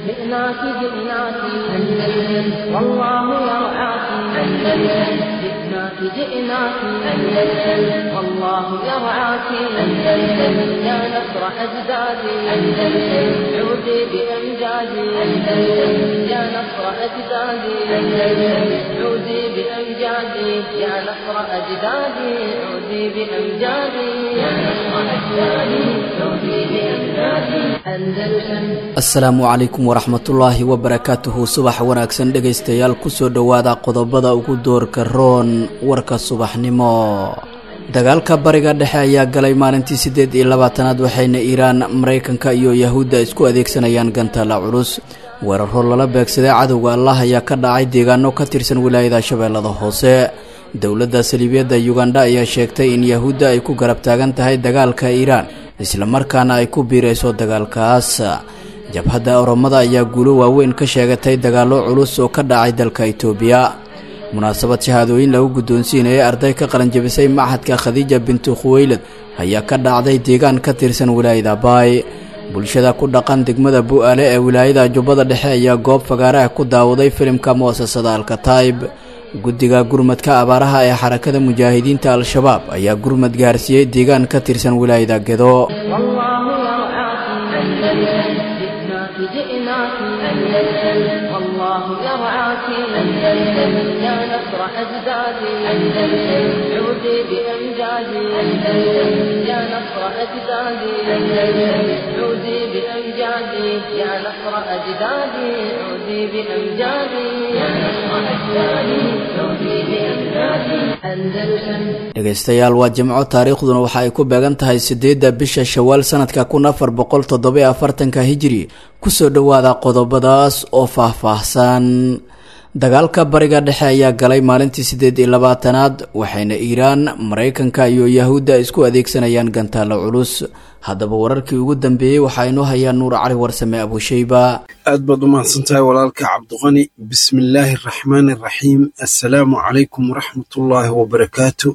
جئناك جئناك أندلس والله يرعاك أندلس جئناك جئناك أندلس والله يرعاك أندلس يا نصر أجدادي أندلس عودي بأمجادي أندلس يا نصر أجدادي أندلس عودي بأمجادي يا نصر أجدادي عودي بأمجادي يا نصر أجدادي عودي بأمجادي أندلسا asalaamu calaykum waraxmatullaahi wabarakaatuhu subax wanaagsan dhegaystayaal kusoo dhowaada qodobada ugu doorka roon warka subaxnimo dagaalka bariga dhexe ayaa galay maalintii siddeed iyo labaatanaad waxayna iiraan maraykanka iyo yahuudda isku adeegsanayaan gantaala culus weeraro lala beegsaday cadowga allah ayaa ka dhacay deegaano ka tirsan wilaayada shabeellada hoose dowladda saliibiyadda yugandha ayaa sheegtay in yahuudda ay ku garab taagan tahay dagaalka iiraan islamarkaana ay ku biirayso dagaalkaas jabhadda oromada ayaa guulo waaweyn ka sheegatay dagaallo culus oo ka dhacay dalka itoobiya munaasabad shahaadooyin lagu guddoonsiinayay arday ka qalanjabisay machadka khadiija bintu khuweylad ayaa ka dhacday deegaan ka tirsan wilaayada baay bulshada ku dhaqan degmada bu-aale ee wilaayada jubbada dhexe ayaa goob fagaaraha ku daawaday filimka mu'asasada alkataib guddiga gurmadka abaaraha ee xarakada mujaahidiinta al-shabaab ayaa gurmad gaarsiiyey deegaan ka tirsan wilaayada gedo والله يرعاك أندلس جئناك جئناك أندلس والله يرعاك أندلس يا نصر أجدادي أندلس عودي بأمجادي أندلس يا نصر أجدادي أندلس عودي بأمجادي يا نصر أجدادي عودي بأمجادي يا نصر أجدادي عودي بأمجادي أندلسا dhegaystayaal waa jimco taariikhduna waxa ay ku beegan tahay siddeedda bisha shawaal sanadka kun afar boqol toddobiyo afartanka hijiri kusoo dhowaada qodobadaas oo faah-faahsan dagaalka bariga dhexe ayaa galay maalintii siddeed iyo labaatanaad waxayna iiraan maraykanka iyo yahuudda isku adeegsanayaan gantaalo culus haddaba wararkii ugu dambeeyey waxaa inoo hayaa nuur cali warsame abusheyba aad baad u mahadsantahay walaalka cabdiqani bismillaahi araxmaani araxiim assalaamu calaykum waraxmatullaahi wabarakaatu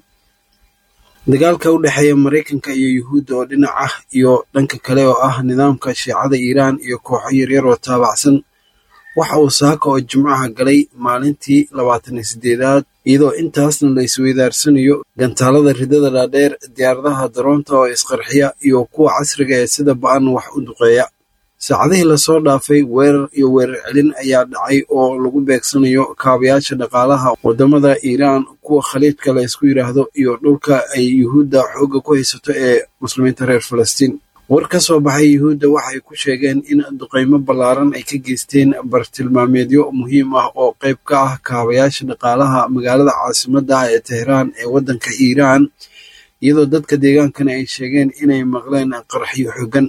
dagaalka u dhexeeya maraykanka iyo yuhuudda oo dhinac ah iyo dhanka kale oo ah nidaamka shiicada iiraan iyo kooxo yaryar oo taabacsan waxa uu saaka oo jimcaha galay maalintii labaatan iyo siddeedaad iyadoo intaasna la isweydaarsanayo gantaalada ridada dhaadheer diyaaradaha daroonta oo isqarxiya iyo kuwa casriga ee sida ba-an wax u duqeeya saacadihii lasoo dhaafay weerar iyo weerar celin ayaa dhacay oo lagu beegsanayo kaabayaasha dhaqaalaha waddamada iiraan kuwa khaliijka la ysku yidhaahdo iyo dhulka ay yuhuudda xoogga ku haysato ee muslimiinta reer falastiin war ka soo baxay yuhuudda waxay ku sheegeen in duqaymo ballaaran ay ka geysteen bartilmaameedyo muhiim ah oo qayb ka ah kaabayaasha dhaqaalaha magaalada caasimadda ah ee tehraan ee waddanka iiraan iyadoo dadka deegaankana ay sheegeen inay maqleen qarxyo xoogan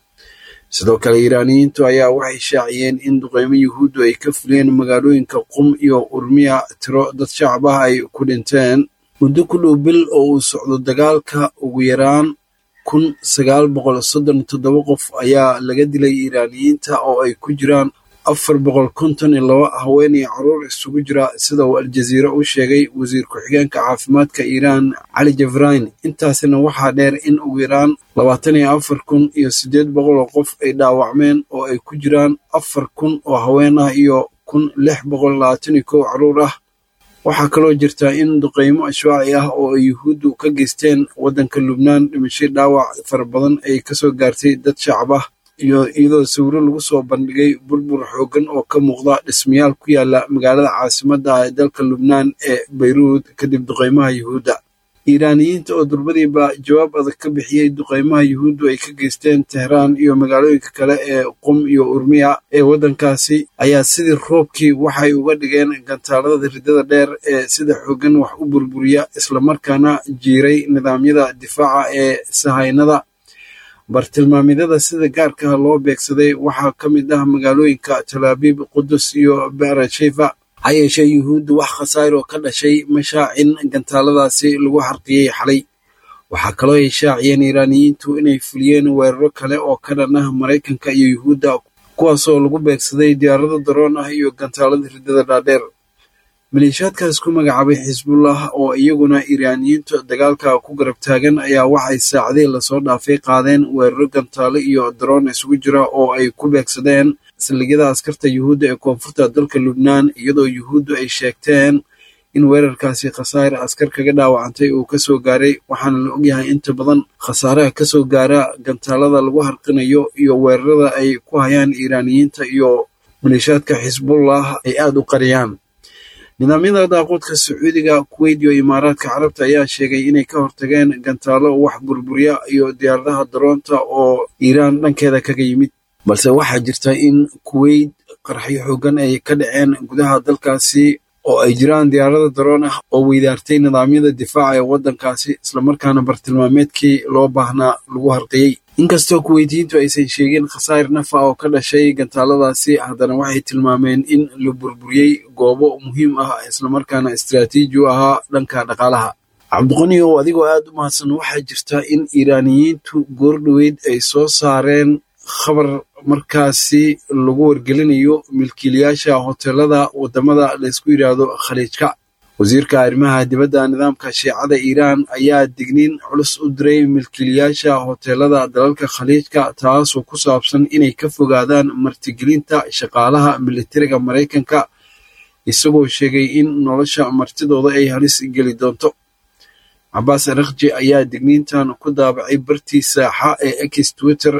sidoo kale iiraaniyiintu ayaa waxay shaaciyeen in duqaymo yuhuuddu ay ka fuliyeen magaalooyinka qum iyo urmiya tiro dad shacab ah ay ku dhinteen muddo ku dhow bil oo uu socdo dagaalka ugu yaraan kun sagaal boqol soddon iyo toddoba qof ayaa laga dilay iiraaniyiinta oo ay ku jiraan afar boqol konton iyo laba haween iyo caruur isugu jira sida uu aljaziira u sheegay wasiir ku-xigeenka caafimaadka iiraan cali jafrayn intaasina waxaa dheer in ugu yaraan labaatan iyo afar kun iyo siddeed boqol oo qof ay dhaawacmeen oo ay ku jiraan afar kun oo haween ah iyo kun lix boqol labaatan iyo kow caruur ah waxaa kaloo jirta in duqaymo ashwaaci ah oo ay yuhuuddu ka geysteen waddanka lubnaan dhimasho dhaawac fara badan ay kasoo gaartay dad shacab ah iyo iyadoo sawiro lagu soo bandhigay burbur xooggan oo ka muuqda dhismayaal ku yaala magaalada caasimadda ah ee dalka lubnaan ee bayruud kadib duqaymaha yuhuudda iiraaniyiinta oo durbadiiba jawaab adag ka bixiyey duqaymaha yuhuuddu ay ka geysteen tehraan iyo magaalooyinka kale ee qum iyo urmiya ee waddankaasi ayaa sidii roobkii waxay uga dhigeen gantaalada ridada dheer ee sida xooggan wax u burburiya islamarkaana jiiray nidaamyada difaaca ee sahaynada bartilmaamyadada sida gaarkaha loo beegsaday waxaa ka mid ah magaalooyinka talaabiib qudus iyo beerasheva ha yeeshee yuhuuddu wax khasaar oo ka dhashay mashaacin gantaaladaasi lagu xarqiyey xalay waxaa kaloo ay shaaciyeen iiraaniyiintu inay fuliyeen weeraro kale oo ka dhan ah maraykanka iyo yuhuudda kuwaasoo lagu beegsaday diyaarado daroon ah iyo gantaalada ridada dhaadheer maleeshiyaadkaas ku magacaabay xisbullah oo iyaguna iiraaniyiintu dagaalka ku garab taagan ayaa waxay saacadihii lasoo dhaafay qaadeen weeraro gantaale iyo daroon isugu jira oo ay ku beegsadeen saldhigyada askarta yuhuudda ee koonfurta dalka lubnaan iyadoo yuhuuddu ay sheegteen in weerarkaasi khasaare askar kaga dhaawacantay uu kasoo gaaray waxaana la ogyahay inta badan khasaaraha kasoo gaara gantaalada lagu harqinayo iyo weerarada ay ku hayaan iiraaniyiinta iyo maleeshaadka xisbullah ay aada u qariyaan nidaamyada daaquudka sacuudiga kuweyt iyo imaaraadka carabta ayaa sheegay inay ka hortageen gantaalo wax burburya iyo diyaaradaha daroonta oo iiraan dhankeeda kaga yimid balse waxaa jirta in kuweyt qarxyo xoogan ay ka dhaceen gudaha dalkaasi oo ay jiraan diyaarada daroon ah oo weydaartay nidaamyada difaaca ee waddankaasi islamarkaana bartilmaameedkii loo baahnaa lagu harqiyey inkastoo kuweytiyiintu aysan sheegin khasaar nafa oo ka dhashay gantaaladaasi haddana waxay tilmaameen in la burburiyey goobo muhiim ah islamarkaana istiraatiiji u ahaa dhanka dhaqaalaha cabdiqani oo adigoo aad u mahadsan waxaa jirta in iiraaniyiintu goordhoweyd ay soo saareen khabar markaasi lagu wargelinayo milkiilayaasha hoteelada wadamada laysku yidhaahdo khaliijka wasiirka arrimaha dibadda nidaamka shiicada iiraan ayaa digniin culus u diray milkiilayaasha hoteelada dalalka khaliijka taasoo ku saabsan inay ka fogaadaan martigelinta shaqaalaha militariga maraykanka isagoo sheegay in nolosha martidooda ay halis geli doonto cabaas arakji ayaa digniintan ku daabacay bartii saaxa ee ex twitter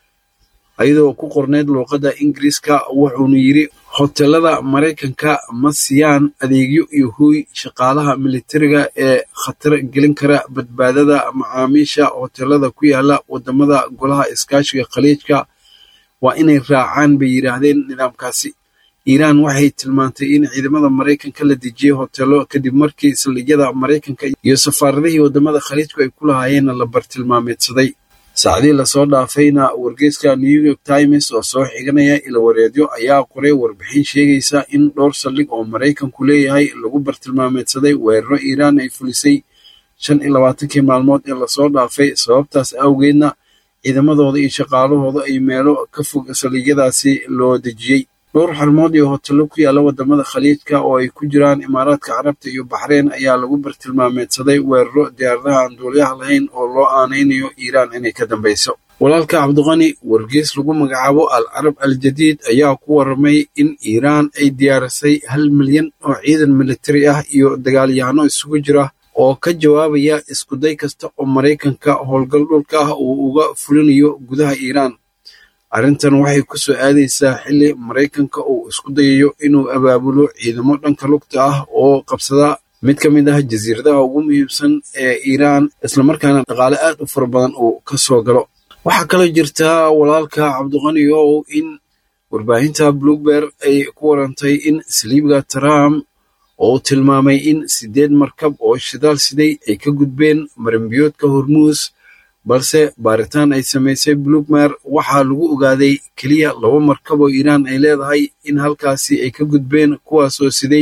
ayadoo ku qorneyd luuqadda ingiriiska wuxuuna yidri hoteelada maraykanka ma siiyaan adeegyo iyo hooy shaqaalaha militariga ee khatar gelin kara badbaadada macaamiisha hoteelada ku yaala wadamada golaha iskaashiga khaliijka waa inay raacaan bay yidhaahdeen nidaamkaasi iiraan waxay tilmaantay in ciidamada maraykanka la dejiyey hoteelo kadib markii saldhigyada maraykanka iyo safaaradihii wadamada khaliijku ay ku lahaayeenna la bartilmaameedsaday saacdii lasoo dhaafayna wargeyska new york times oo soo xiganaya ilawareedyo ayaa qoray warbixin sheegaysa in dhowr saldhig oo maraykanku leeyahay lagu bartilmaameedsaday weeraro iiraan ay fulisay shan iyo labaatankii maalmood ee lasoo dhaafay sababtaas awgeedna ciidamadooda iyo shaqaalahooda ay meelo ka fog saldhigyadaasi loo dejiyey dhowr xarmood iyo hotello ku yaalla wadamada khaliijka oo ay ku jiraan imaaraadka carabta iyo baxreyn ayaa lagu bartilmaameedsaday weeraro diyaaradaha aan duuliyaha lahayn oo loo aanaynayo iiraan inay ka dambeyso walaalka cabdiqani wargeys lagu magacaabo al carab al jadiid ayaa ku waramay in iiraan ay diyaarisay hal milyan oo ciidan militari ah iyo dagaalyahanno isugu jira oo ka jawaabaya iskuday kasta oo maraykanka howlgal dhulka ah uu uga fulinayo gudaha iiraan arrintan waxay ku soo aadaysaa xilli maraykanka uu isku dayayo inuu abaabulo ciidamo dhanka lugta ah oo qabsada mid ka mid ah jasiiradaha ugu muhiimsan ee iiraan islamarkaana dhaqaale aad u fara badan uu ka soo galo waxaa kaloo jirta walaalka cabdiqani ow in warbaahinta bloomber ay ku warantay in saliibga trump oo uu tilmaamay in siddeed markab oo shidaal siday ay ka gudbeen marambiyoodka hormuus balse baaritaan ay samaysay blugmer waxaa lagu ogaaday keliya laba markab oo iiraan ay leedahay in halkaasi ay ka gudbeen kuwaasoo siday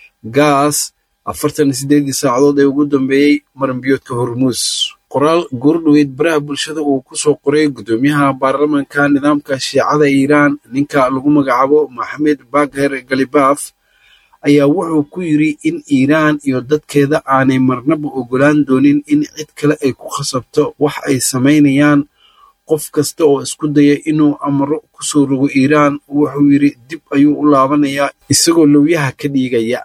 gaas afartan sideedii saacadood ee ugu dambeeyey marambiyoodka hormuus qoraal goordhoweyd baraha bulshada uu ku soo qoray guddoomiyaha baarlamanka nidaamka shiicada iiraan ninka lagu magacaabo maxamed bagher galibaf ayaa wuxuu ku yidri in iiraan iyo dadkeeda aanay marnaba ogolaan doonin in cid kale ay ku khasabto wax ay samaynayaan qof kasta oo isku daya inuu amro ku soo rogo iiraan wuxuu yidri dib ayuu u laabanayaa isagoo lowyaha ka dhiigaya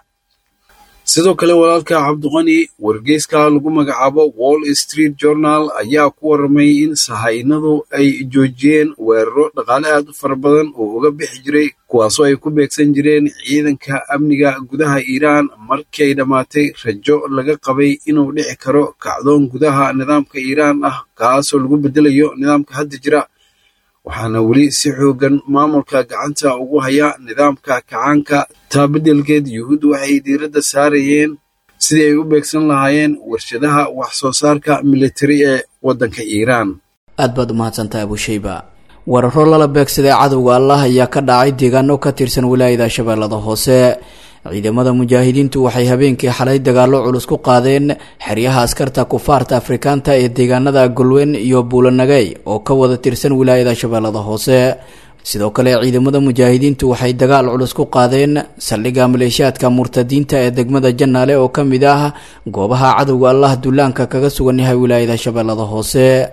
sidoo kale walaalka cabdiqani wargeyska lagu magacaabo wall street journal ayaa ku waramay in sahaynadu ay joojiyeen weeraro dhaqaale aad u fara badan oo uga bixi jiray kuwaasoo ay ku beegsan jireen ciidanka amniga gudaha iiraan markii ay dhammaatay rajo laga qabay inuu dhici karo kacdoon gudaha nidaamka iiraan ah kaasoo lagu beddelayo nidaamka hadda jira waxaana weli si xoogan maamulka gacanta ugu haya nidaamka kacaanka taa beddelkeed yuhuuddu waxay diiradda saarayeen sidii ay u beegsan lahaayeen warshadaha wax soo saarka militari ee waddanka iiraan aad baad u mahadsantahay abushayba weeraro lala beegsaday cadowga allah ayaa ka dhacay deegaano ka tirsan wilaayada shabeellada hoose ciidamada mujaahidiintu waxay habeenkii xalay dagaallo culus ku qaadeen xeryaha askarta kufaarta afrikaanta ee deegaanada golwen iyo buulanagey oo ka wada tirsan wilaayada shabeellada hoose sidoo kale ciidamada mujaahidiintu waxay dagaal culus ku qaadeen saldhigga maleeshiyaadka murtadiinta ee degmada jannaale oo ka mid ah goobaha cadowga allah dullaanka kaga sugan yahay wilaayada shabeellada hoose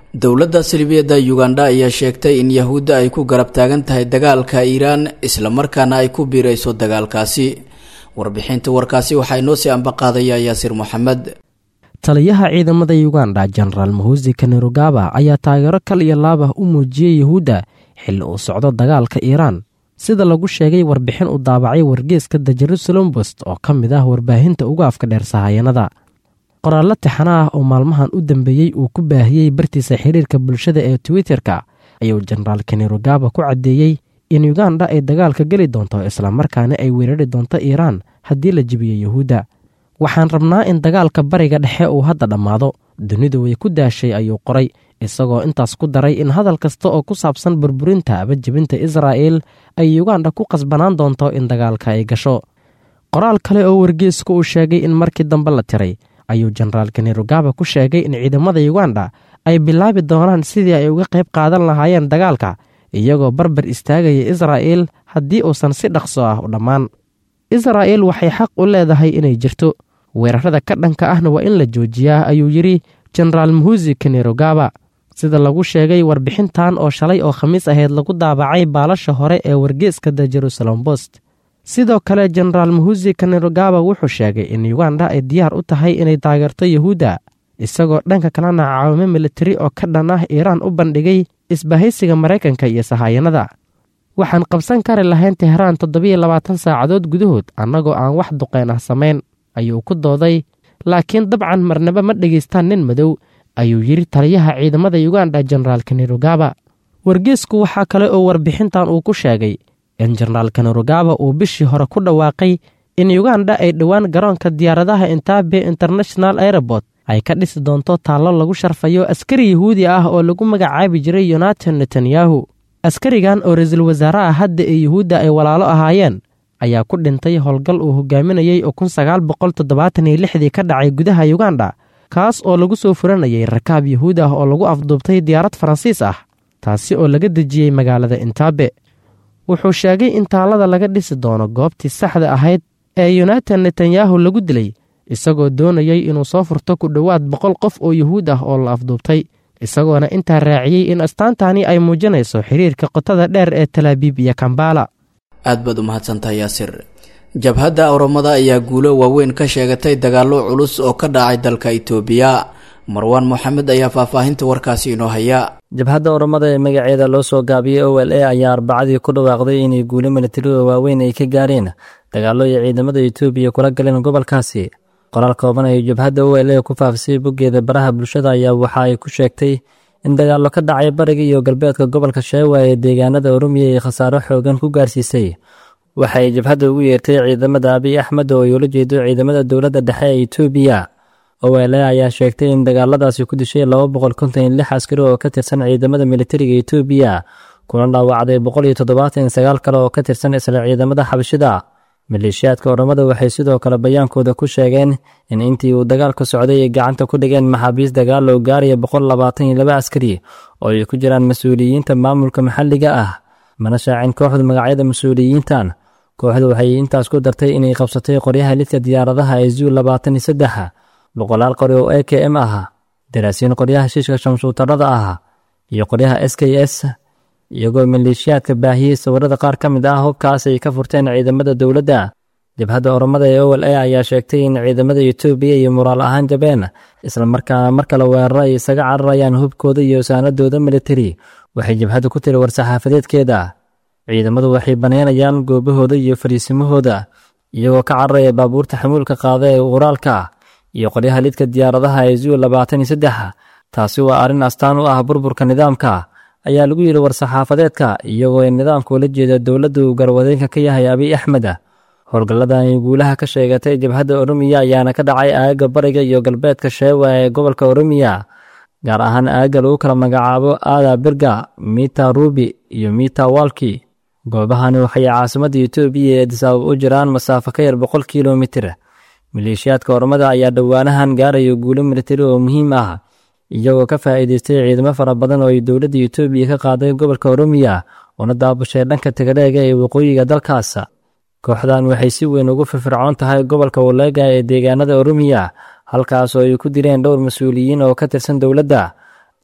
dowladda salibiyadda uganda ayaa sheegtay in yahuudda ay ku garab taagan tahay dagaalka iiraan islamarkaana ay ku biirayso dagaalkaasi warbixinta warkaasi waxaa inoo sii ambaqaadaya yaasiir moxamed taliyaha ciidamada uganda jenaraal mahusi kanerugaba ayaa taageero kal iyo laabah u muujiyey yahuudda xilli uu socdo dagaalka iiraan sida lagu sheegay warbixin uu daabacay wargeeska the jerusalem bost oo ka mid ah warbaahinta ugu afka dheer sahayanada qoraallo tixana ah oo maalmahan u dambeeyey uu ku baahiyey bartiisa xiriirka bulshada ee twitter-ka ayuu jenaraal kanerugaba ku caddeeyey in uganda ay dagaalka geli doonto islamarkaana ay weerari doonto iiraan haddii la jibiyo yahuudda waxaan rabnaa in dagaalka bariga dhexe uu hadda dhammaado dunidu way ku daashay ayuu qoray isagoo intaas ku daray in hadal kasta oo ku saabsan burburinta aba jebinta israa'el ay uganda ku qasbanaan doonto in dagaalka ay gasho qoraal kale oo wargeesku uu sheegay in markii dambe la tiray ayuu jenaraal kanerugaba ku sheegay in ciidamada uganda ay bilaabi doonaan sidii ay uga qayb qaadan lahaayeen dagaalka iyagoo barbar istaagaya israa'el haddii uusan si dhaqso ah u dhammaan israa'el waxay xaq u leedahay inay jirto weerarada ka dhanka ahna waa in la joojiyaa ayuu yidhi jenaraal muhusi kanerugaba sida lagu sheegay warbixintan oo shalay oo khamiis ahayd lagu daabacay baalasha hore ee wargeeska the jerusalem bost sidoo kale jenaraal muhusi kanerugaba wuxuu sheegay in uganda ay diyaar u tahay inay taageerto yahuudda isagoo dhanka kalena caawimo militari oo ka dhan ah iiraan u bandhigay isbahaysiga maraykanka iyo sahayanada waxaan qabsan kari lahayn tehraan toddobiyo labaatan saacadood gudahood annagoo aan wax duqeen ah samayn ayuu ku dooday laakiin dabcan marnaba ma dhegaystaan nin madow ayuu yidhi taliyaha ciidamada uganda jenaraal kanerugaba wargeesku waxaa kale oo warbixintan uu ku sheegay in jenaraal kanerugaba uu bishii hore ku dhawaaqay in uganda ay dhowaan garoonka diyaaradaha intaabe international airobort ay ka dhisi doonto taallo lagu sharfayo askari yahuudi ah oo lagu magacaabi jiray yonatan netanyahu askarigan oo ra-iisul wasaaraha hadda ee yuhuudda ay walaalo ahaayeen ayaa ku dhintay howlgal uu hogaaminayey oo kun sagaal boqol toddobaatan iyo lixdii ka dhacay gudaha uganda kaas oo lagu soo furanayay rakaab yahuud ah oo lagu afduubtay diyaarad faransiis ah taasi oo laga dejiyey magaalada intaabe wuxuu sheegay in taallada laga dhisi doono goobtii saxda ahayd ee yonatan netanyahu lagu dilay isagoo doonayey inuu soo furto ku dhowaad boqol qof oo yuhuud ah oo la afduubtay isagoona intaa raaciyey in astaantani ay muujinayso xiriirka qotada dheer ee talaabiib iyo kambala aad baad u mahadsantahay yaasir jabhadda oromada ayaa guulo waaweyn ka sheegatay dagaallo culus oo ka dhacay dalka itoobiya marwaan moxamed ayaa faahfaahinta warkaasi inoo haya jabhadda oromada ee magaceeda loo soo gaabiyey o l a ayaa arbacadii ku dhawaaqday inay guulo milatariga waaweyn ay ka gaareen dagaallo ay ciidamada itoobiya kula galeen gobolkaasi qoraal kooban ay jabhadda o l a ku faafisay boggeeda baraha bulshada ayaa waxa ay ku sheegtay in dagaallo ka dhacay bariga iyo galbeedka gobolka sheewa ee deegaanada oromiya ay khasaaro xoogan ku gaarsiisay waxa ay jabhadda ugu yeertay ciidamada abiy axmed oo ay ula jeedo ciidamada dowladda dhexe ee itoobiya o l a ayaa sheegtay in dagaaladaasi ku dishay laba boqol konton iyo lix askari oo ka tirsan ciidamada militariga itoobiya kuna dhaawacday boqol iyo toddobaatan iyo sagaal kale oo ka tirsan isla ciidamada xabashida maleeshiyaadka oromada waxay sidoo kale bayaankooda ku sheegeen in intii uu dagaalka socday ay gacanta ku dhigeen maxaabiis dagaal oo gaaraya boqol labaatan iyo laba askari oo ay ku jiraan mas-uuliyiinta maamulka maxalliga ah mana shaacin kooxdu magacyada mas-uuliyiintan kooxdu waxay intaas ku dartay inay qabsatay qoryaha lidka diyaaradaha ee zuu labaatan iyo saddex boqolaal qori oo a k m ah daraasiin qoryaha shiishka shamsuutarada ah iyo qoryaha s k s iyagoo maleeshiyaadka baahiyey sawirada qaar ka mid ah hubkaas ay ka furteen ciidamada dowladda jabhadda oromada ee o l a ayaa sheegtay in ciidamada etoobiya iyo muraal ahaan jabeen islamarkaana mar kale weeraro ay isaga cararayaan hubkooda iyo saanadooda militari waxay jabhaddu ku tiri war-saxaafadeedkeeda ciidamadu waxay banaynayaan goobahooda iyo fariisimahooda iyagoo ka cararaya baabuurta xamuulka qaada ee uraalka iyo qoryaha lidka diyaaradaha ee zuu labaatan iyo saddex taasi waa arrin astaan u ah burburka nidaamka ayaa lagu yidhi war-saxaafadeedka iyagoo ay nidaamka ula jeeda dowladda uu garwadeenka ka yahay abiy axmed howlgalladan ay guulaha ka sheegatay jabhadda oromiya ayaana ka dhacay aagga bariga iyo galbeedka sheewa ee gobolka oromiya gaar ahaan aagga lagu kala magacaabo aada birga mita rubi iyo mita walki goobahani waxay caasimadda etoobiya ee disaabab u jiraan masaafo ka yar boqol kilomitir maleeshiyaadka oromada ayaa dhowaanahan gaaraya guulo militari oo muhiim ah iyagoo ka faa'iidaystay ciidamo fara badan oo ay dowladda etoobiya ka qaaday gobolka oromiya una daabushay dhanka tagaleega ee waqooyiga dalkaas kooxdan waxay si weyn ugu firfircoon tahay gobolka waleega ee deegaanada oromiya halkaas oo ay ku direen dhowr mas-uuliyiin oo ka tirsan dowladda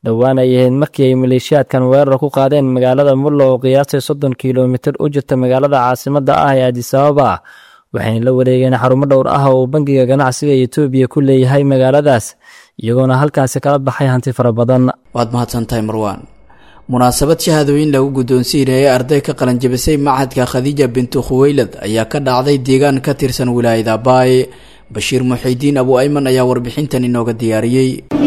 dhowaan ay ahayd markii ay maleeshiyaadkan weerar ku qaadeen magaalada mullo oo qiyaastay soddon kilomitir u jirta magaalada caasimadda ah ee adisababa waxayna la wareegeen xarumo dhowr ah oo uu bangiga ganacsiga etoobiya ku leeyahay magaaladaas iyagoona halkaasi kala baxay hanti fara badan waad mahadsantahay marwaan munaasabad shahaadooyin lagu guddoonsiinayay arday ka qalanjabisay machadka khadiija bintu khuweylad ayaa ka dhacday deegaan ka tirsan wilaayada baay bashiir muxiidiin abu ayman ayaa warbixintan inooga diyaariyey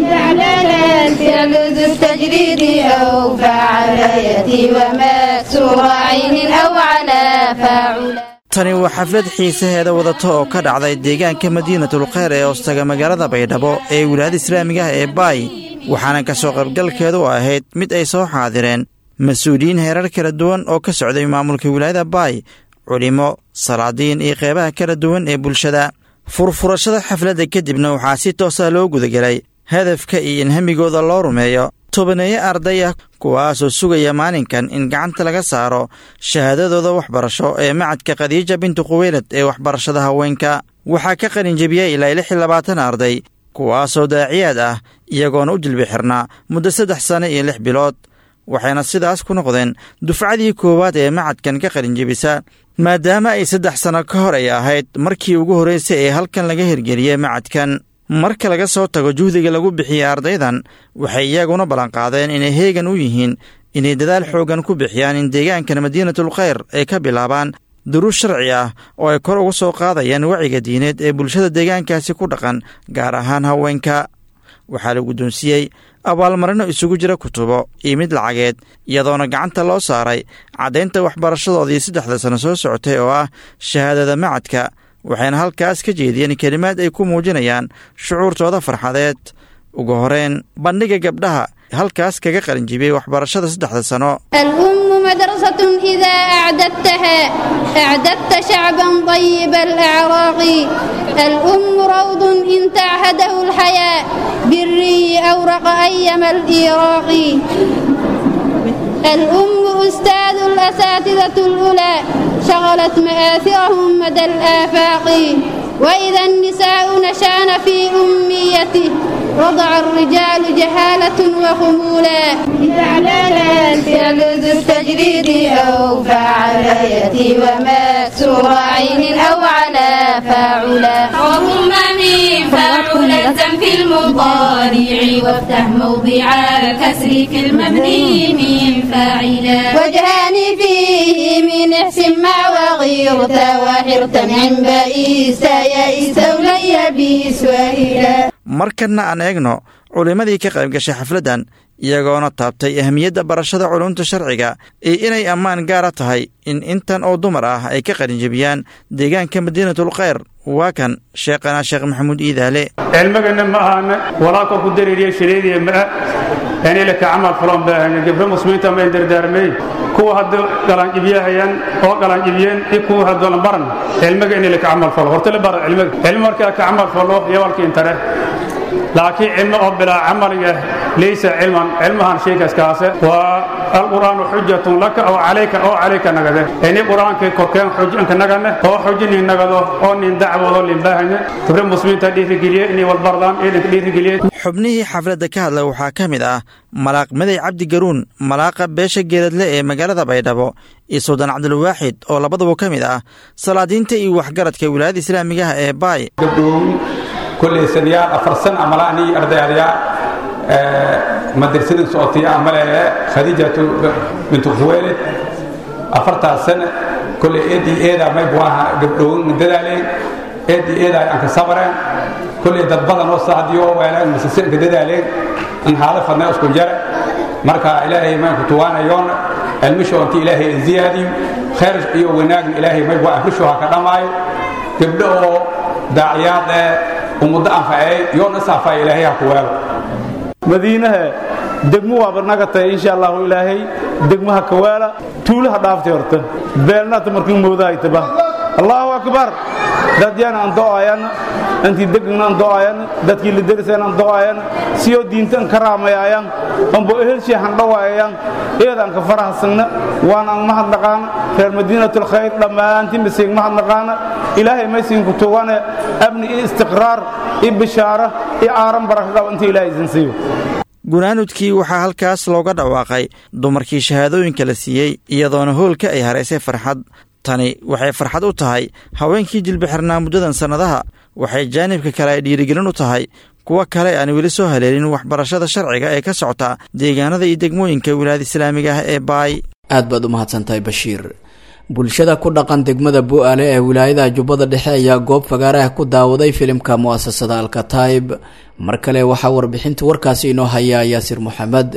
tani waa xaflad xiisaheeda wadata oo ka dhacday deegaanka madiinatul kheyr ee hoostaga magaalada baydhabo ee wilaayada islaamiga ah ee baay waxaana ka soo qaybgalkeedu ahayd mid ay soo xaadireen mas-uuliyiin heerar kala duwan oo ka socday maamulka wilaayada baay culimo salaadiin iyo qeybaha kala duwan ee bulshada furfurashada xafladda kadibna waxaa si toosa loo gudagelay hadafka iyo in hamigooda loo rumeeyo tobaneeye arday ah kuwaasoo sugaya maalinkan in gacanta laga saaro shahaadadooda waxbarasho ee macadka khadiija bintu khuweylad ee waxbarashada haweenka waxaa ka qalinjebiyey ilaa lix iyo labaatan arday kuwaasoo daaciyaad ah iyagoona u jilbi xirnaa muddo saddex sano iyo lix bilood waxayna sidaas ku noqdeen dufcadii koowaad ee macadkan ka qalinjebisa maadaama ay saddex sanno ka hor ay ahayd markii ugu horraysay ee halkan laga hirgeliyey macadkan marka laga soo tago juhdiga lagu bixiyey ardaydan waxay iyaguna ballanqaadeen inay heegan u yihiin inay dadaal xooggan ku bixiyaan in deegaankan madiinatul kheyr ay ka bilaabaan duruus sharci ah oo ay kor uga soo qaadayaan waciga diineed ee bulshada deegaankaasi ku dhaqan gaar ahaan haweenka waxaa la guddoonsiiyey abaalmarino isugu jira kutubo iyo mid lacageed iyadoona gacanta loo saaray caddaynta waxbarashadoodii saddexda sano soo socotay oo ah shahaadada macadka waxayna halkaas ka jeediyeen kelimaad ay ku muujinayaan shucuurtooda farxadeed ugu horeen bandhiga gabdhaha halkaas kaga qalinjibiyey waxbarashada saddexda sano الأم مدرسة إذا أعددتها أعددت شعبا طيب الأعراق الأم روض إن تعهده الحياة بالري أورق أيما الإيراق الأم أستاذ الأساتذة الأولى شغلت مآثرهم مدى الآفاق وإذا النساء نشان في أميته وضع الرجال جهالة وخمولا إعلانا فعل ذو التجريد أو فعليتي ومكسور عين أو على فاعلا وهم من فاعلة في المضارع وافتح موضع الكسر في المبني من فاعلا وجهاني فيه من احسن مع وغيرت وحرت عن بئيس يئس ولي بيس وإلى markanna aan eegno culimmadii ka qayb gashay xafladdan iyagoona taabtay ahamiyadda barashada culumta sharciga iyo inay ammaan gaara tahay in intan oo dumar ah ay ka qalinjebiyaan deegaanka madiinatul kheyr waa kan sheekhana sheekh maxamuud iidaale cilmigana ma ahana walaa korku dareeriya shaleediya ma ah inay laka camal fulan baahanya gabdho muslimiinta mayn dardaarmey kuwa hadda galanjibiyahayaan oo galanjibiyeen iyo kuwa haddalan baran cilmiga inay laka camal falo horta la bara cilmiga cilmi markaa ka camal falo yawalka intare laakiin cilmi oo bilaa camaliga laysa cilman cilmahan sheekaskaase waa alqur'aanu xujatun laka oo calayka oo calayka nagade ini qur'aankii korkeen xujinka nagane oo xujinin nagado oo nin dacwado linbaahane gabre muslimiinta dhiirigeliye inay wadbardaan ciidanka dhiirigeliye xubnihii xafladda ka hadla waxaa ka mid ah malaaq maday cabdi garuun malaaqa beesha geeladle ee magaalada baydhabo iyo suldaan cabdulwaaxid oo labaduba ka mid ah salaadiinta iyo waxgaradka wilaayada islaamigaha ee baay gabdhow kolley sanayaal afar san amala anii ardaydayaa madrasadin socotiya amale khadiijatu bintu khuweelid afartaas sana kolley eedii eedaa may buaha gabdhowin dadaaleen eedii eedaa aan ka sabareen kolley dad badan oo saadiyo weelaan masasinka dadaaleen in haala fadnaa isku jara marka ilaahay maanku tuwaanayoon cilmisho intii ilaahay ziyaadiyo khayr iyo wanaagna ilaahay may bua afrisho ha ka dhammaayo gabdho oo daaciyaad ee ummaddo anfacey yoona saafaya ilaahay ha ku weelo madiinaha degmo waaba naga tahay insha allahu ilaahay degmaha kawaala tuulaha dhaaftay horta beelnaata markii moodahaytaba allahu akbar dadyana aan do'ayana intii degna aan do'ayana dadkii la derisayna aan do'ayana siyoo diintan ka raamayayaan ambo ehelshii handhawayayaan eedaan ka farahasagna waan aan mahadnaqaana reer madiinatul khayr dhammaantiin basiig mahadnaqaana ilaahay maysiinku tuwane amni iyo istiqraar iyo bishaara iyo aaran baraka qaba inta ilaahay isin siiyo gunaanudkii waxaa halkaas looga dhawaaqay dumarkii shahaadooyinka la siiyey iyadoona hoolka ay haraysay farxad tani waxay farxad u tahay haweenkii jilbixirnaa muddadan sannadaha waxay jaanibka kale ay dhiirigelin u tahay kuwa kale aan weli soo haleelin waxbarashada sharciga ee ka socota deegaanada iyo degmooyinka wilaayada islaamiga ah ee baay aad baad u mahadsantahay bashiir bulshada ku dhaqan degmada bu-aale ee wilaayada jubbada dhexe ayaa goob fagaaraha ku daawaday filimka mu'asasada alkataib mar kale waxaa warbixinta warkaasi inoo haya yaasir moxamed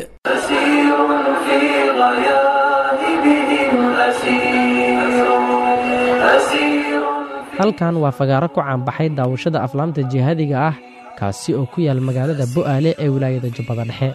halkan waa fagaaro ku caanbaxay daawashada aflaamta jihaadiga ah kaasi oo ku yaal magaalada bu'aale ee wilaayada jubbada dhexe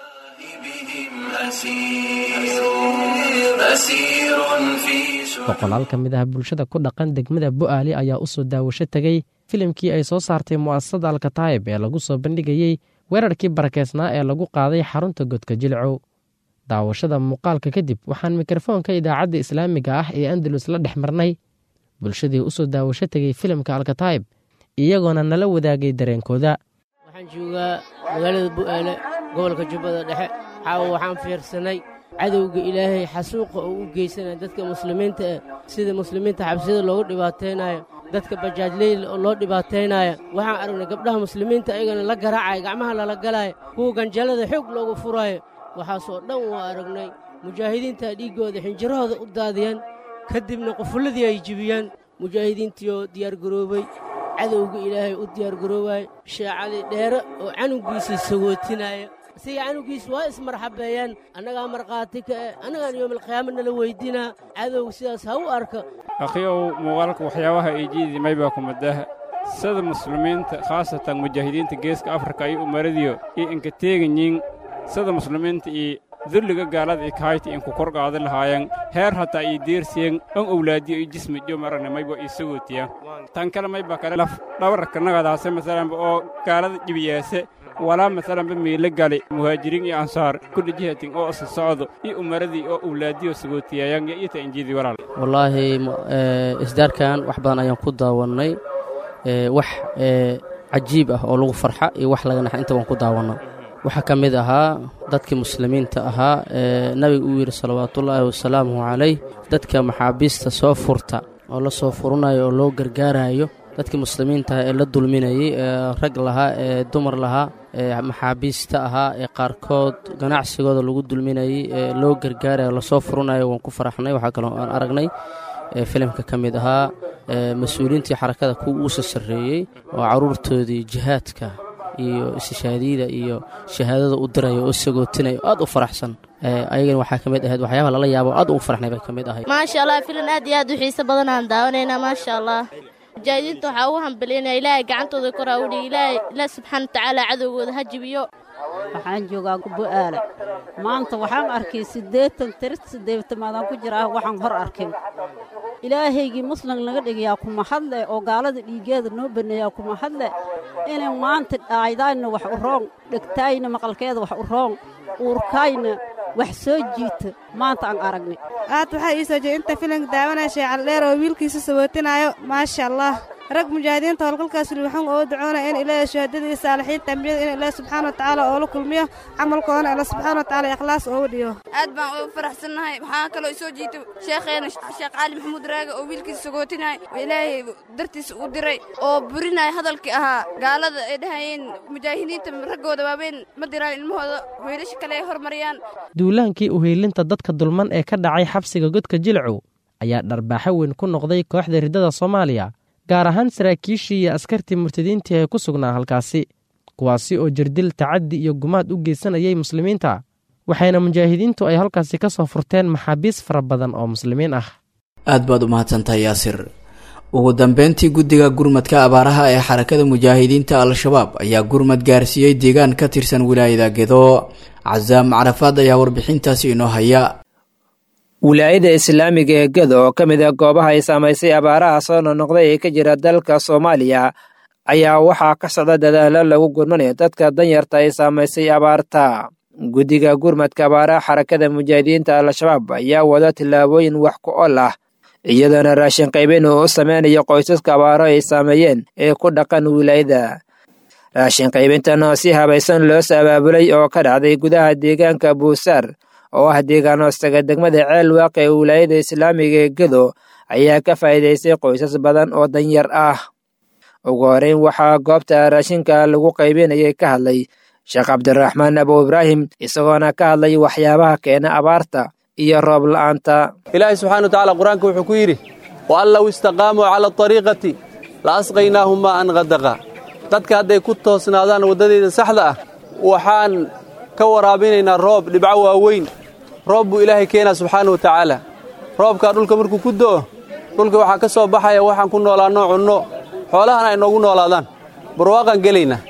boqolaal ka mid ah bulshada ku dhaqan degmada bu'aale ayaa u soo daawasho tegey filimkii ay soo saartay mu'asasada alkataayib ee lagu soo bandhigayey weerarkii barakeysnaa ee lagu qaaday xarunta godka jilcow daawashada muuqaalka kadib waxaan mikrofoonka idaacadda islaamiga ah ee andalus la dhex marnay bulshadii u soo daawasho tegey filimka alkataayib iyagoona nala wadaagay dareenkooda waxaan joogaa magaalada bu'aale gobolka jubbada dhexe caawa waxaan fiirsanay cadowga ilaahay xasuuqa oo u geysanaya dadka muslimiinta eh sida muslimiinta xabsiyada loogu dhibaataynayo dadka bajaajleyl oo loo dhibaataynaya waxaan aragnay gabdhaha muslimiinta ayagana la garaacaya gacmaha lala galaya kuwa ganjallada xoog loogu furaayo waxaasoo dhan waa aragnay mujaahidiinta dhiiggooda xinjirahooda u daadiyaan ka dibna qufulladii ay jibiyaan mujaahidiintiioo diyaargaroobay cadowga ilaahay u diyaargaroobaaya sheecali dheere oo canugiisii sagootinaya siga canugiis waa ismarxabeeyaan annagaa markhaati ka eh annagaan yoomalqiyaama nala weydinaa cadowga sidaas ha u arka akhiyow muuqaalka waxyaabaha ay jiidimay baa kumadaha sida muslimiinta khaasatan mujaahidiinta geeska afrika iyo umaradiyo iyo inka teeganyiin sida muslimiinta iyo dulliga gaalada i kahayta inku kor qaadi lahaayeen heer hataa ii deersiyen on owlaadiyo iyo jismi jo maragna mayba ii sagootiya tan kale mayba kale laf dhabarka nagadaase masalanba oo gaalada jibiyaase walaa masalanba miila gali muhaajiriin iyo ansaar kulli jihatin oo isa socdo iyo umaradii oo owlaadiyo sagootiyayan iyo ita injiidii walaal wallaahi isdaarkan wax badan ayaan ku daawannay wax cajiib ah oo lagu farxa iyo wax laga naxa inta waan ku daawanno waxaa ka mid ahaa dadkii muslimiinta ahaa ee nabiga uu yidhi salawaatullaahi wasalaamuhu calayh dadka maxaabiista soo furta oo la soo furanayo oo loo gargaarayo dadkii muslimiintaah ee la dulminayey ee rag lahaa ee dumar lahaa ee maxaabiista ahaa ee qaarkood ganacsigooda lagu dulminayey ee loo gargaarayo lasoo furanayo waan ku faraxnay waxaa kaloo aan aragnay filimka ka mid ahaa mas-uuliyiintii xarakada kuwa uusa sarreeyey oo carruurtoodii jihaadka iyo istishaadiyada iyo shahaadada u diraya oo sagootinaya aad u faraxsan ayagana waxaa ka mid ahayd waxyaabaha lala yaabo aad ugu faraxnay bay ka mid ahayd maasha allah filan aad iyo aad u xiiso badan aan daawanaynaa maasha allah mujaahidiinta waxaa ugu hambalyaynaya ilaahay gacantooda koraa udhi ilaahay ilaah subxaana watacaala cadowgooda ha jibiyo waxaan joogaa bu'aale maanta waxaan arkay siddeetan tiris siddeetamaadaan ku jira ah waxaan hor arkin ilaahaygii muslim naga dhigayaa kuma hadle oo gaalada dhiiggeeda noo baneeyaa kuma hadle inay maanta dhaaydaayna wax u roon dhegtaayna maqalkeeda wax u roon uurkaayna wax soo jiita maanta aan aragnay aad waxaa ii soo jeeda inta filanka daawanaya sheecaldheer oo wiilkiisa sabootinayo maasha allah rag mujaahidiinta howlgalkaas waxaan oo ducoonaya in ilaahay shahaadadii saalixiinta ambiyada in ilaahay subxaana watacaala oo la kulmiyo camalkoodana alla subxaana watacaala ikhlaas ooga dhiyo aad baan ugu faraxsannahay waxaa kaloo isoo jiitay sheekheena sheekh cali maxamuud raaga oo wiilkiisa sagootinaya oo ilaahay dartiisa u diray oo burinaya hadalkii ahaa gaalada ay dhahayeen mujaahidiinta raggooda waaweyn ma diraan ilmahooda wiilasha kale ay hormariyaan duulaankii uheelinta dadka dulman ee ka dhacay xabsiga godka jilcow ayaa dharbaaxo weyn ku noqday kooxda riddada soomaaliya gaar ahaan saraakiishii iyo askartii murtadiintii ee ku sugnaa halkaasi kuwaasi oo jirdil tacaddi iyo gumaad u geysanayay muslimiinta waxayna mujaahidiintu ay halkaasi ka soo furteen maxaabiis fara badan oo muslimiin ah aad baad u mahadsantahay yaasir ugu dambeyntii guddiga gurmadka abaaraha ee xarakada mujaahidiinta al-shabaab ayaa gurmad gaarsiiyey deegaan ka tirsan wilaayada gedo casaam carafaad ayaa warbixintaasi inoo haya wilaayada islaamiga ee gedo oo ka mid ah goobaha ay saamaysay abaaraha soo nonoqday ee ka jira dalka soomaaliya ayaa waxaa ka socda dadaalo lagu gurmanayo dadka danyarta ay saamaysay abaarta guddiga gurmadka abaaraha xarakada mujaahidiinta al-shabaab ayaa wada tillaabooyin wax ku ol ah iyadoona raashin qaybin uu u sameynayo qoysaska abaaro ay saameeyeen ee ku dhaqan wilaayada raashin qaybintan oo si habaysan loo sabaabulay oo ka dhacday gudaha deegaanka buusaar oo ah deegaan hoostaga degmada ceel waaq ee wilaayada islaamiga ee gedo ayaa ka faa'iidaystay qoysas badan oo danyar ah ugu horeyn waxaa goobta raashinka lagu qaybinayay ka hadlay sheekh cabdiraxmaan abu ibraahim isagoona ka hadlay waxyaabaha keena abaarta iyo roob la'aanta ilaahay subxana wa tacala qur-aanka wuxuu ku yidhi wa an low istaqaamuu cala ariiqati la asqaynaahum maa an qadaqa dadka hadday ku toosnaadaan waddadayda saxda ah waxaan ka waraabinaynaa roob dhibco waaweyn roob buu ilaahay keenaa subxaana wa tacaala roobkaa dhulka markuu ku do'o dhulka waxaa ka soo baxaya waxaan ku noolaanno cunno xoolahana ay noogu noolaadaan barwaaqaan gelaynaa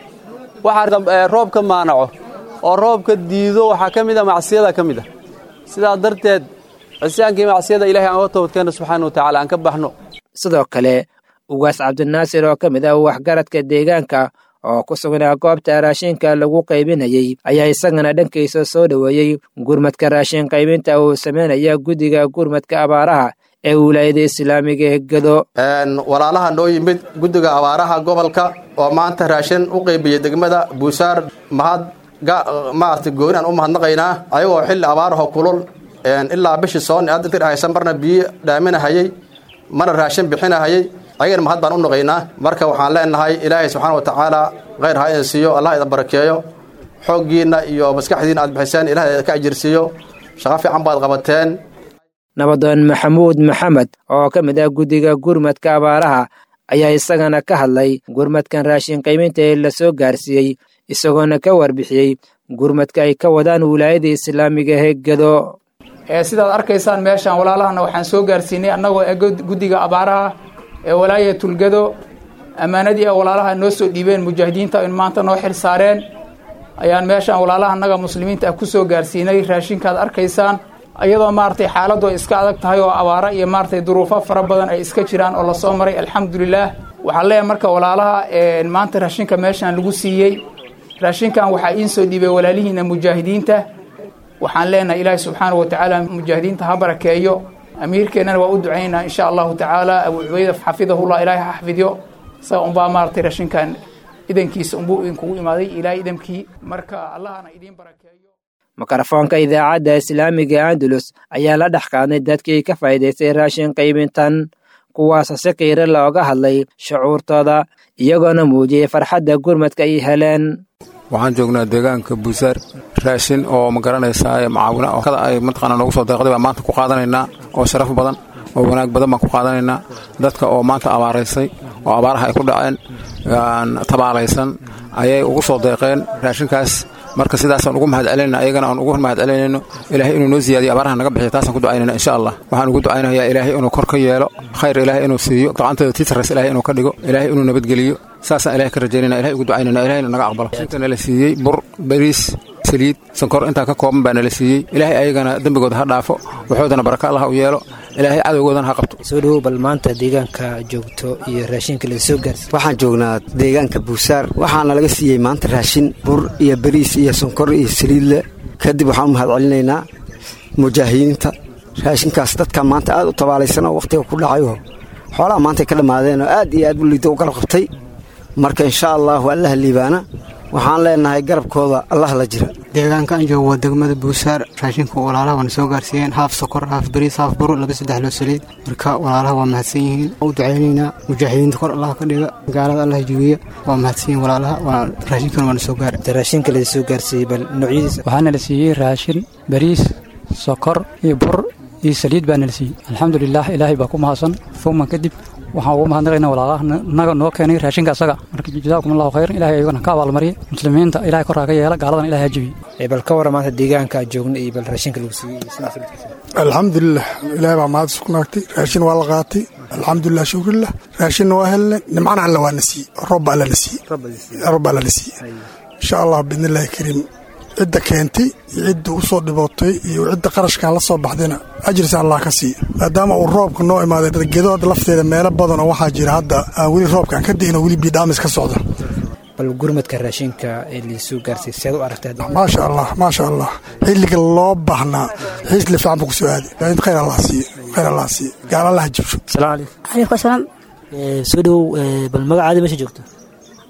waxaa roob ka maanaco oo roobka diido waxaa ka mid a macsiyada ka mid a sidaa darteed cisyaankii macsiyada ilahay aan uga toobadkeenno subxaana wa tacala aan ka baxno sidoo kale ugaas cabdinaasir oo ka mid ah waxgaradka deegaanka oo ku sugnaa goobta raashinka lagu qaybinayey ayaa isagana dhankiisa soo dhoweeyey gurmadka raashin qaybinta uu samaynaya guddiga gurmadka abaaraha ee wilaayada islaamiga ee gedo walaalaha noo yimid guddiga abaaraha gobolka oo maanta raashin u qaybiyey degmada buusaar mahad maarata gooni aan u mahadnaqaynaa ayagoo xilli abaaraho kulul ilaa bishii soonni aad inta dhahaysa marna biyo dhaaminahayey marna raashin bixinahayey ayagana mahad baan u naqaynaa marka waxaan leenahay ilaahay subxaana wa tacaala khayr ha idin siiyo allah idin barakeeyo xooggiinna iyo maskaxdiinna aad bixiseen ilahay idinka ajirsiiyo shaqo fiican baad qabateen nabadoon maxamuud maxamed oo ka mid ah guddiga gurmadka abaaraha ayaa isagana ka hadlay gurmadkan raashin qayminta ee la soo gaarsiiyey isagoona ka warbixiyey gurmadka ay ka wadaan wilaayada islaamiga ee gedo sidaad arkaysaan meeshaan walaalahana waxaan soo gaarsiinay annagoo ee guddiga abaaraha ee walaayatulgedo ammaanadii a walaalaha noo soo dhiibeen mujaahidiinta in maanta noo xil saareen ayaan meeshaan walaalaha annaga muslimiinta ah ku soo gaarsiinay raashinkaad arkaysaan iyadoo maaragtay xaaladdu ay iska adag tahay oo abaaro iyo maaragtay duruufo fara badan ay iska jiraan oo lasoo maray alxamdulilaah waxaan leeyahay marka walaalaha maanta raashinka meeshaan lagu siiyey raashinkan waxaa iin soo dhiibay walaalihiina mujaahidiinta waxaan leenahay ilaahi subxaana wa tacaala mujaahidiinta ha barakeeyo amiirkeennana waa u ducaynaa insha allahu tacaala abu cubayda xafidahullah ilaahay ha xafidyo isaga unbaa maaragtay raashinkan idankiisa unbuu idinkugu imaaday ilaahay idamkii marka allahana idiin barakeeyo mikrofoonka idaacadda islaamiga andalus ayaa la dhex qaadnay dadkii ka faa'iidaystay raashin qaybintan kuwaas si qiiro looga hadlay shucuurtooda iyagoona muujiyey farxadda gurmadka ay heleen waxaan joognaa deegaanka buusaar raashin oo ma garanaysaa macaawina oo kada ay mataqaana noogu soo deeqday baan maanta ku qaadanaynaa oo sharaf badan oo wanaag badan baan ku qaadanaynaa dadka oo maanta abaaraysay oo abaaraha ay ku dhaceen tabaalaysan ayay ugu soo deeqeen raashinkaas marka sidaasaan ugu mahad celinayna ayagana aan ugu mahad celinayno ilaahay inuu noo siyaadiyo abaaraha naga bixiyo taasaan ku ducaynayna insha allah waxaan ugu ducaynayaa ilaahay inuu kor ka yeelo khayr ilaahay inuu siiyo gacanteeda tiitarays ilaahay inuu ka dhigo ilaahay inuu nabadgeliyo saasaan ilahay ka rajaynayna ilahay ugu ducaynayna ilahayna naga aqbalo inta nala siiyey bur bariis saliid sankor intaa ka kooban baa nala siiyey ilaahay ayagana dembigooda ha dhaafo waxoodana baraka allah u yeelo ilaahay cadowgoodana ha qabto soo dhowow bal maanta deegaanka joogto iyo raashinka la soo gaarsi waxaan joognaa deegaanka buusaar waxaana laga siiyey maanta raashin bur iyo bariis iyo sonkor iyo saliidle kadib waxaan u mahad celinaynaa mujaahidiinta raashinkaas dadka maanta aad u tabaalaysan oo wakhtiga ku dhacayo xoolaha maantay ka dhammaadeen oo aad iyo aad u liida u garab qabtay marka insha allahu allaha liibaana waxaan leenahay garabkooda allah la jira deegaanka aan joogo waa degmada buusaar raashinku walaalaha waana soo gaarsiiyeen haaf sokor haaf bariis haaf bur laba saddex loo saliid marka walaalaha waa mahadsan yihiin u ducaynaynaa mujaahidiinta kor allah ka dhiga gaalada allah jibiya waa mahadsan yihiin walaalaha raashinkan waana soo gaara raashinka la soo gaarsiiyey bal noocyadiisa waxaana la siiyey raashin bariis sokor iyo bur iyo saliid baana la siiyey alxamdulilah ilaahay baa ku mahadsan fuman kadib waxaan ugu mahadnaqaynaa walaalaha naga noo keenay raashinka asaga marka jazaakum allahu khayran ilahay ayagana ka abaalmariya muslimiinta ilahay korkaa ka yeela gaaladan ilahay ha jebiye bal ka warra maanta deegaanka aad joogna iyo bal raashinka lagu siiyey alxamdulilah ilaahay baa mahad isku naagtay raashin waa la qaatay alxamdulilah shukrillah raashinna waa helne nimcana alla waa na siiyey robba alla na siiyey robba alla na siiyey insha allah biidnillahi kariim cidda keentay iyo cidda u soo dhibootay iyo cidda qarashkan la soo baxdayna ajirsi allah ka siiya maadaama uu roobka noo imaaday gedood lafteeda meelo badan oo waxaa jira hadda aan weli roobkaan ka da'in oo weli biidhaamis ka socda bal gurmadka raashinka ee liisoo gaarsiy seed u aragtay maasha allah maasha allah xilliga loo baahnaa xiisli fiican buu ku soo aaday khayr allah siiye khayr allah siiye gaal allah jibsho salaamu calaykum calaykum asalaam soo dhowow bal magacaada meesha joogto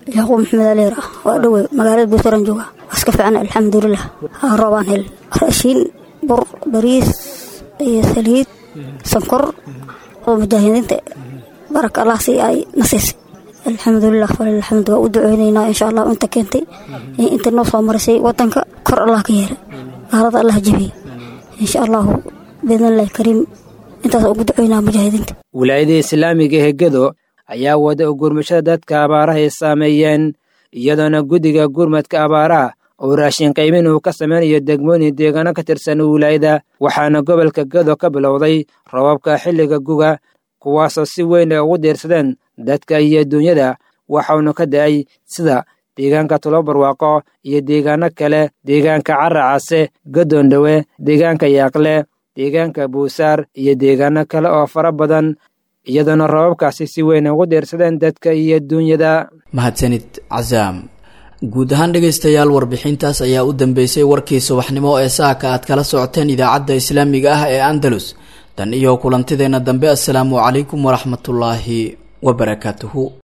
yacquub maxamed aliir ah waa dhowe magaalada buusaran jooga waa iska fiican alxamdulilah roobaan hel raashiin bur bariis iyo saliid sonkor oo mujaahidiinta baraka allah si ay nasiisay alxamdulilah falilxamdu waa u duceyneynaa insha allah inta keentay inta noo soo marisay wadanka kor allah ka yeelay gaalada allah jebiye insha allahu biidnillahi kariim intaas ugu duceynaa mujaahidiinta wilaayada islaamiga ee gedo ayaa wada gurmashada dadka abaaraha ay saameeyeen iyadoona guddiga gurmadka abaaraha oo raashin qiimin uu ka samaynayo degmooyin deegaano ka tirsan wilaayada waxaana gobolka gedo ka bilowday robabka xilliga guga kuwaasoo si weyn ay ugu diirsadeen dadka iyo duunyada waxauna ka da'ay sida deegaanka tulobarwaaqo iyo deegaano kale deegaanka caracase gadoondhowe deegaanka yaaqle deegaanka buusaar iyo deegaano kale oo fara badan iyadoona robabkaasi si weyn ugu diirsadeen dadka iyo duunyada mahadsanid casaam guud ahaan dhegaystayaal warbixintaas ayaa u dambeysay warkii subaxnimo ee saaka aad kala socoteen idaacadda islaamiga ah ee andalus tan iyo kulantideenna dambe assalaamu calaykum waraxmatullaahi wabarakaatuhu